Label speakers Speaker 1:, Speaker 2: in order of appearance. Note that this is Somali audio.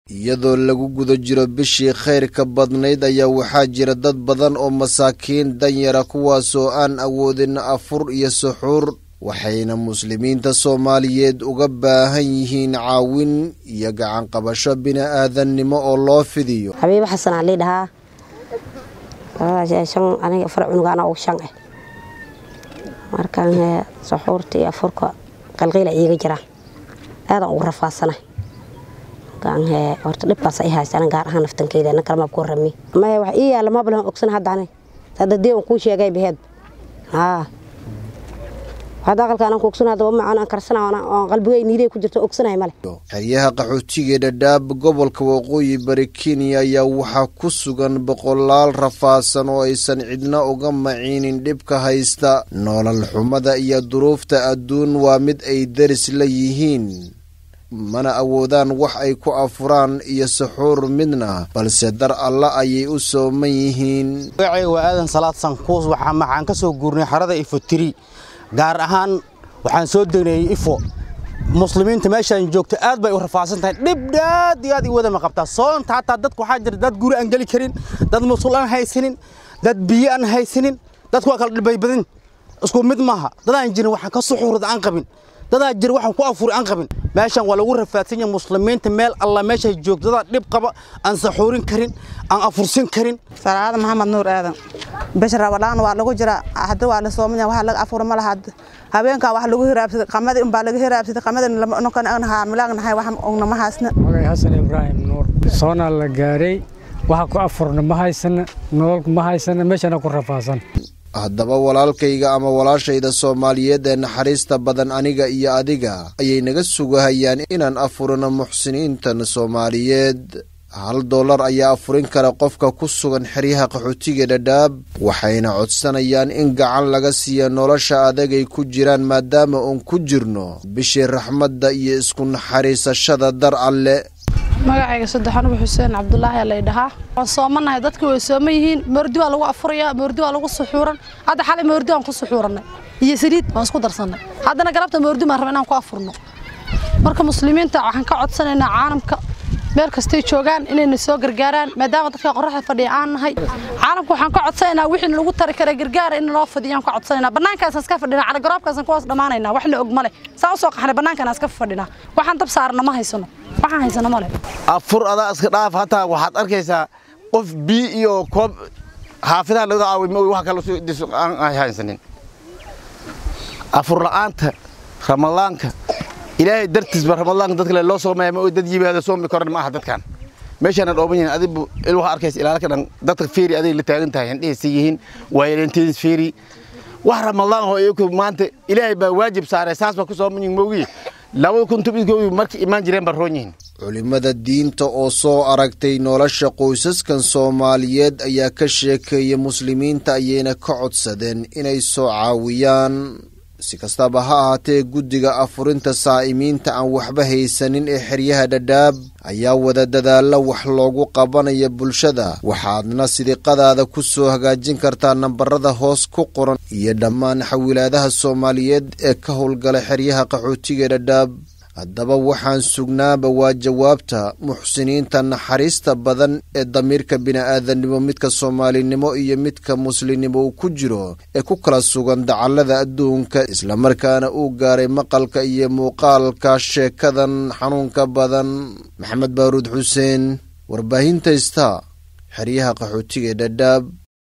Speaker 1: iyadoo lagu guda jiro bishii khayrka badnayd ayaa waxaa jira dad badan oo masaakiin danyara kuwaasoo aan awoodin afur iyo suxuur waxayna muslimiinta soomaaliyeed uga baahan yihiin caawin iyo gacanqabasho bini-aadannimo oo loo fidiyo
Speaker 2: xabiibo xasan aa lii dhahaa aniga afar cunugaana ugu shan ah markaan suxuurta iyo afurka qalqiila iiga jiraan aadaan ugu rafaadsanahay horta dhibkaas ay haysta gaar ahaan naftankeyda na kalama ku warami maya wax ii yaalla mablan ogsan hadda ani sadadii aan kuu sheegay baheed haa hadda aqalka anaan ku ogsan hadda macaan aan karsana aan qalbigay niiday ku jirto ogsanahay male
Speaker 1: xeryaha qaxootiga dhadhaab gobolka waqooyi bari kenya ayaa waxaa ku sugan boqolaal rafaasan oo aysan cidna uga maciinin dhibka haysta noolal xumada iyo duruufta adduun waa mid ay daris la yihiin mana awoodaan wax ay ku afuraan iyo suxuur midna balse dar alla ayay u sooman yihiin
Speaker 3: magacayga waa aadan salaad sankuus waxaan ka soo guurnay xarada ifotiri gaar ahaan waxaan soo degneeyey ifo muslimiinta meeshaan joogta aad bay u rafaadsan tahay dhib aad iyo aad i wadama qabtaa soonta hataa dadka waxaa jira dad guri aan geli karin dad musul aan haysanin dad biyo aan haysanin dadku waa kala dhibaybadin isku mid maaha dadaan jirin waxaan ka suxuurada aan qabin dadaa jira waxaan ku afuri aan qabin meeshan waa lagu rafaadsan yahay muslimiinta meel alla meeshay joogto dadaa dhib qaba aan saxuurin karin aan afursin karin
Speaker 4: salaada maxamed nuur aadan bisha rabadaan waa lagu jiraa hadda waa la soomanya waxa laga afura ma laha habeenkaa wax lagu hiraabsaday qamadii unbaa laga hiraabsaday qamadii milaagnahay wax ognama haysna
Speaker 5: magay xasan ibraahim nuur soonaa la gaaray waxa ku afurna ma haysana nololku ma haysana meeshana ku rafaasan
Speaker 1: haddaba walaalkayga ama walaashayda soomaaliyeed ee naxariista badan aniga iyo adiga ayay naga sugahayaan inaan afurino muxsiniintan soomaaliyeed hal dollar ayaa afurin kara qofka ku sugan xeryaha qaxootiga dhadhaab waxayna codsanayaan in gacan laga siiya nolosha adagay ku jiraan maadaama uun ku jirno bishii raxmadda iyo isku naxariisashada dar alle
Speaker 6: magacayga saddex anugu xuseen cabdulaahi lay dhahaa waan soomanahay dadki way sooman yihiin moordi waa lagu afurayaa moordi waa lagu suxuuran hadda xalay moordi waan ku suxuurannay iyo saliid waan isku darsannay haddana galabta moordi baan raba inaan ku afurno marka muslimiinta waxaan ka codsanaynaa caalamka meel kastay joogaan inayna soo gargaaraan maadaama dadka qorraxda fadhiya aan nahay caalamka waxaan ka codsanaynaa wixii lagu tari kara gargaara in loo fadiyaan ka codsanaynaa bannaankaasaan iska fadhinaa calagarooبkaasaan kuwaas dhammaanaynaa wax la og male saa usoo qaxnay bannaankaan iska fadhinaa waxaan dab saarna ma haysano waxaan haysano male
Speaker 3: afur adaa iska dhaaf hataa waxaad arkaysaa qof bii iyo koob xaafidaha laga caaway ma wax kale aan haysanin afur la'aanta ramadaanka ilaahay dartiisba ramadaanka dadka le loo soomaya ma dad yimaado soomi karan ma aha dadkan meeshaana dhooban yihin adigu il waxaa arkaysa ilaalka dhan dadka fiiri aday la taagan tahay indhihiisa yihiin waayelantiis fiiri wax ramadaan oo iyaku maanta ilaahay baa waajib saaray saas baa ku sooman yihin moogiye labada kun tobnkoodu markay imaan jireen baa roon yihiin
Speaker 1: culimmada diinta oo soo aragtay nolosha qoysaskan soomaaliyeed ayaa ka sheekeeya muslimiinta ayayna ka codsadeen inay soo caawiyaan si kastaba ha ahaatee guddiga afurinta saa'imiinta aan waxba haysanin ee xeryaha dhadhaab ayaa wada dadaalla wax loogu qabanaya bulshada waxaadna sidiqadaada ku soo hagaajin kartaa nambarada hoos ku qoran iyo dhammaan xawilaadaha soomaaliyeed ee ka howlgala xeryaha qaxootiga dhadhaab haddaba waxaan sugnaaba waa jawaabta muxsiniinta naxariista badan ee damiirka bini'aadannimo midka soomaalinimo iyo midka muslimnimo uu ku jiro ee ku kala sugan dacallada adduunka islamarkaana uu gaaray maqalka iyo muuqaalka sheekadan xanuunka badan maxamed baaruud xuseen warbaahinta ista xeryaha qaxootiga dhadhaab